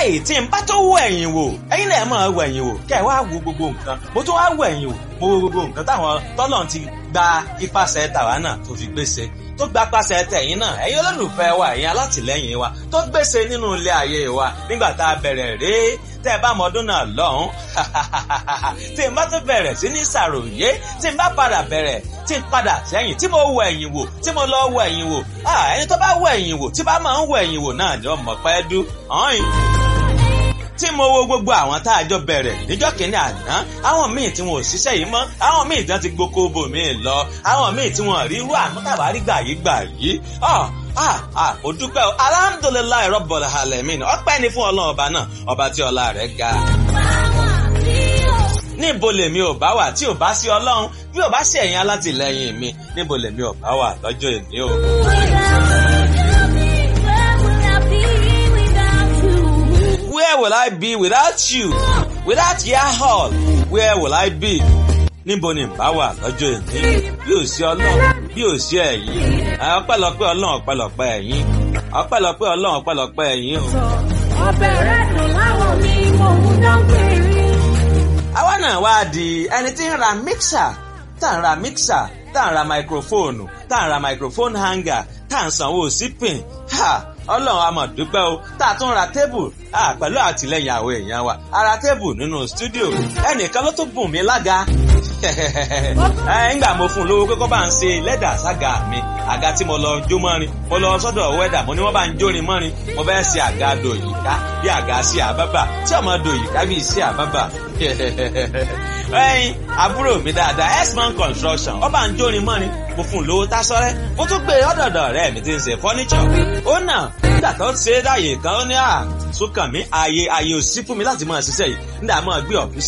báyìí tí n bá tó wọ ẹ̀yìn wò ẹ̀yin náà máa wọ ẹ̀yìn wò kẹ́ ẹ̀ wá wo gbogbo nǹkan mo tún wá wọ ẹ̀yìn wò mo wo gbogbo nǹkan táwọn tọ́lọ̀ ti gba ipasẹ̀ tàwa náà tó fi gbèsè tó gba pàṣẹ tẹ̀yìn náà ẹ̀yin olólùfẹ́ wa ẹ̀yin alátìlẹ́yìn wa tó gbèsè nínú ilé ayé wa nígbà tá a bẹ̀rẹ̀ rèé tẹ́ ẹ bá mọ ọdún náà lọ́hùn tí n bá tún bẹ̀rẹ̀ sí ní ṣàròyé tí n bá padà bẹ̀rẹ̀ tí n padà sẹ́yìn tí mo wọ ẹ̀yìn wò tí mo lọ wọ ẹ̀yìn wò ẹni tó bá wọ ẹ̀yìn wò tí bá máa ń wọ ẹ̀yìn wò náà ni ọmọ pẹ́ dú ọ̀hìn tí mo wo gbogbo àwọn tá a jọ bẹ̀rẹ̀ níjọ́ kìíní àná àwọn míì tí wọn ò ṣiṣẹ́ yìí mọ́ àwọn míì tán ti gboko bò míì lọ àwọn míì tí wọn rí irú àmútàbá rí gbà yìí gbà yìí ah ah ó dúpẹ́ o alhamdulilayi rọ́bọ̀lá alamin ọpẹ́ ni fún ọlọ́run ọba náà ọba tí ọlá rẹ̀ ga. níbo lèmi ò bá wà tí ò bá sí ọlọ́run bí ò bá sí ẹ̀yin alátìlẹyìn mi níbo lèmi ò bá wà lọ́jọ́ èmi o. Where will I be without you? Without your hall, where will I be? Níbo ni bá wà lọ́jọ́ èmi? Bí ò sí ọlọ́run, bí ò sí ẹ̀yin. Ọpẹ́lọpẹ́ ọlọ́run ọpẹ́lọpẹ́ ẹ̀yin. Ọpẹ́lọpẹ́ ọlọ́run ọpẹ́lọpẹ́ ẹ̀yin o. ọbẹ̀ rẹ̀ dùn láwọn mi mò ń dán péré. Àwa náà wá di ẹni tí ń ra mixer, tá ń ra mixer, tá ń ra microphone, tá ń ra microphone hanger, tá ń sanwó sípìn. Ha! ọlọ́run a máa dúpẹ́ o tá a tún ra tébù pẹ̀lú àtìlẹyìn àwọn èèyàn wa a ra tébù nínú stúdíò ẹnìkan ló tún bùn mí lága ńgbà mo fún un lówó kókó bá ń ṣe lẹ́dà sága mi àga tí mo lọ jó mọ́rin mo lọ sọ́dọ̀ wẹ́dà mo ní wọ́n bá ń jórin mọ́rin mo fẹ́ ṣe àga dòyìká bí àga sí àbábà tí ọmọ dòyìká bí sí àbábà ẹyin àbúrò mi dáadáa x-man construction ó bá ń jórin mọ́rin mo fún un lówó tásọ́rẹ́ mo tún gbé ọ̀dọ̀dọ̀ ọ̀rẹ́ mi tí ń ṣe fọ́níṣọ̀ ó nà nígbà tó ń ṣe é dáyè kan ó ní à sókàn mi ààyè ààyè ò sí fún mi láti máa ṣiṣẹ́ yìí nígbà máa gbé ọ̀fíìsì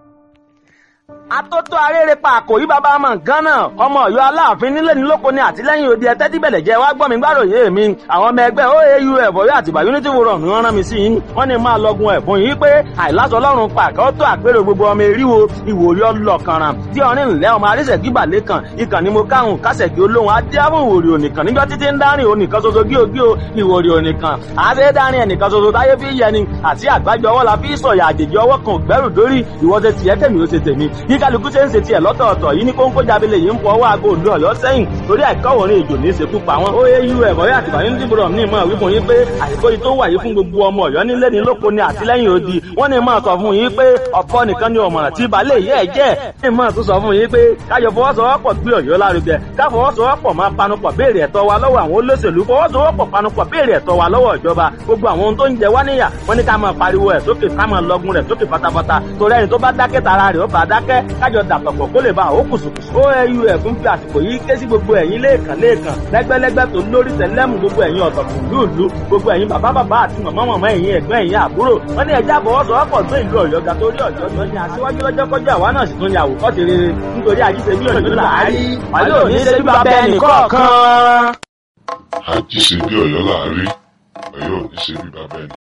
atótó arére pa àkòrí bàbá ọmọ nǹkan náà ọmọ Ọ̀yọ́ aláàfin nílé ní lóko ní àtìlẹ́yìn òde ẹtẹ tí bẹlẹ jẹ wá gbọ́ mi gbàròyé mi àwọn ọmọ ẹgbẹ́ oau ẹbọrí àtìgbà unity forum ni wọ́n rán mi sí yín wọ́n ní máa lọgun ẹ̀bùn yìí pé àìláṣọ Ọlọ́run pàkẹ ó tó àpérò gbogbo ọmọ eríwo ìwòrí ọlọkànràn tí ọrin ńlẹ ọmọ arísẹkí balẹ kan ìkànnì mo káhùn kásẹkí olóhùn adéhùn ìwòrí onìkan níjọ títí ń dárìn onìkan ṣoṣo gíogío ìwòrí onìkan àṣẹ dárìn ẹnìkan ṣoṣo táyé fi yẹni àti àgbájọ ọwọ́ la fi sọ̀yà àjèjì ọwọ́ kan gbẹ́rù dórí ìwọ́sẹ̀ tiẹ̀ tèmi ó ṣe tèmi bí kálukú ṣe ń ṣe tiẹ̀ lọ́tọ̀ọ̀tọ̀ yìí ní kóńkó jábílẹ̀ yìí ń fọ ọwọ́ aago òdu ọ̀yọ́ sẹ́yìn torí àìkọ́wọ̀rin èjò ní ìṣekú pa wọn. ó yé irú ẹ̀kọ́ yà tìbà ní dìbò ní ìmọ̀ wípé yín pé àìkó yìí tó wà yìí fún gbogbo ọmọ ọ̀yọ́ nílé ní lóko ní àtìlẹ́yìn odi wọ́n ní máa sọ fún yín pé ọ̀pọ̀ nìkan ni ọ̀mọ̀ràn tí balẹ̀ yẹ́ ẹ̀ jẹ́ ní máa tún sọ fún yín pé káyọ̀ fọwọ́sowọ́pọ̀ gbé ọ̀yọ́ lárugẹ káfọwọ́sowọ́pọ̀ máa panupọ̀ béèrè ẹ̀tọ́ wa lọ́wọ́ àwọn olóṣèlú fọwọ́sowọ́pọ̀ panupọ̀ béèrè ẹ̀tọ́ wa lọ́wọ́ ìjọba gbogbo àwọn ohun tó ń jẹ wá níyà wọ́n ní ká máa pariwo ẹ̀ sókè ká máa lọgun rẹ̀ sókè pátápátá torí ẹni tó bá dákẹ́ tara rẹ̀ ó bá dákẹ́ kájọ dàpọ̀pọ̀ kó lè bá àwọn kùsùkùsù. oau fún fi àsìkò yìí ké sí gbogbo ẹ̀yin lẹ́ẹ̀kan lẹ́ẹ̀kan lẹ́gbẹ́lẹ́gbẹ́ tó lórí tẹ̀lẹ́mù gbogbo ẹ̀yin ọ̀tọ̀kùn lúùlú gbogbo ẹ̀yin bàbá bàbá àti màmá màmá ẹ̀yin ẹ̀gbọ́n ẹ̀yin àbúrò wọ́n ní ẹja àbọ̀wọ́sowọ́pọ̀ tó ìlú ọ̀yọ́ ga torí ọ̀yọ́ tó ní aṣíwájú lọ́jọ́ kọjá àwa náà sì tún ní àwòkọ́ ti rere nítorí àjíṣe bí ọ̀yọ́ làárí wàlẹ́ òní ṣe bí bàbá ẹnì kọ̀ọ̀kan. àjíṣe bí ọ̀yọ́ làárí ọ̀yọ́ òní ṣe bí bàbá ẹnì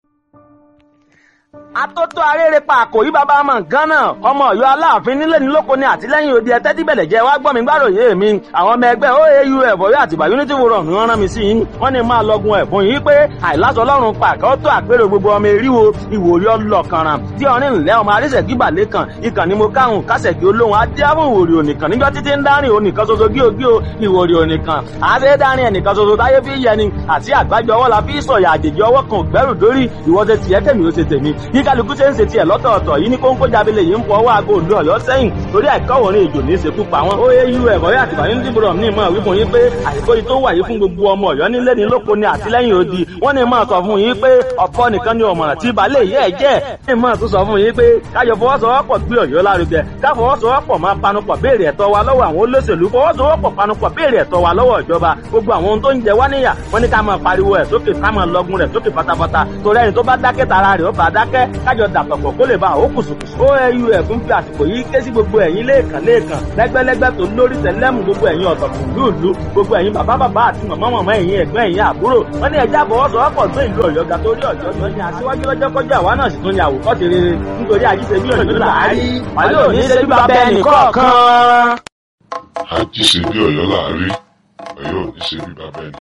atótó arére pa àkòrí bàbá ọmọ nǹkan náà ọmọ Ọ̀yọ́ aláàfin nílé ní lóko ní àtìlẹ́yìn òde ẹtẹ tí bẹlẹ jẹ wá gbọ́ mi gbàròyé mi àwọn ọmọ ẹgbẹ́ oau ẹbọrí àtìgbà unity forum ni wọ́n rán mi sí yín wọ́n ní máa lọgun ẹ̀bùn yìí pé àìláṣọ Ọlọ́run pàkẹ ó tó àpérò gbogbo ọmọ eríwo ìwòrí ọlọkànràn tí ọrin ńlẹ ọmọ arísẹkí balẹ kan ìkànnì mo káhùn kásẹkí olóhùn adéhùn ìwòrí onìkan níjọ títí ń dárìn onìkan ṣoṣo gíogío ìwòrí onìkan àṣẹ dárìn ẹnìkan ṣoṣo táyé fi yẹni àti àgbájọ ọwọ́ la fi sọ̀yà àjèjì ọwọ́ kan gbẹ́rù dórí ìwọ́sẹ̀ tiẹ̀ tèmi ó ṣe tèmi bí kálukú ṣe ń ṣe tiẹ̀ lọ́tọ̀ọ̀tọ̀ yìí ní kóńkó jábílẹ̀ yìí ń fọ ọwọ́ aago òdu ọ̀yọ́ sẹ́yìn torí àìkọ́wọ̀rin èjò ní ìṣekú pa wọn. ó yé irú ẹ̀kọ́ yà tìbà ní dìbò ní ìmọ̀ wípé yín pé àìkó yìí tó wà yìí fún gbogbo ọmọ ọ̀yọ́ nílé ní lóko ní àtìlẹ́yìn odi wọ́n ní máa sọ fún yín pé ọ̀pọ̀ nìkan ni ọ̀mọ̀ràn tí balẹ̀ yẹ́ ẹ̀ jẹ́ ní máa tún sọ fún yín pé káyọ̀ fọwọ́sowọ́pọ̀ gbé ọ̀yọ́ lárugẹ káfọwọ́sowọ́pọ̀ máa panupọ̀ béèrè ẹ̀tọ́ wa lọ́wọ́ àwọn olóṣèlú fọwọ́sowọ́pọ̀ panupọ̀ béèrè ẹ̀tọ́ wa lọ́wọ́ ìjọba gbogbo àwọn ohun tó ń jẹ wá níyà wọ́n ní ká máa pariwo ẹ̀ sókè ká máa lọgun rẹ̀ sókè pátápátá torí ẹni tó bá dákẹ́ tara rẹ̀ ó bá dákẹ́ kájọ dàpọ̀pọ̀ kó lè bá àwọn kùsùkùsù. oau fún fi àsìkò yìí ké sí gbogbo ẹ̀yin lẹ́ẹ̀kan lẹ́ẹ̀kan lẹ́gbẹ́lẹ́gbẹ́ tó lórí tẹ̀lẹ́mù gbogbo ẹ̀yin ọ̀tọ̀kùn lúùlú gbogbo ẹ̀yin bàbá bàbá àti màmá màmá ẹ̀yin ẹ̀gbọ́n ẹ̀yin àbúrò wọ́n ní ẹja àbọ̀wọ́sowọ́pọ̀ tó ìlú ọ̀yọ́ ga torí ọ̀yọ́ tó ní aṣíwájú lọ́jọ́ kọjá àwa náà sì tún ní àwòkọ́ ti rere nítorí àjíṣe bí ọ̀yọ́ làárí wàlẹ́ òní ṣe bí bàbá ẹnì kọ̀ọ̀kan. àjíṣe bí ọ̀yọ́ làárí ọ̀yọ́ òní ṣe bí bàbá ẹnì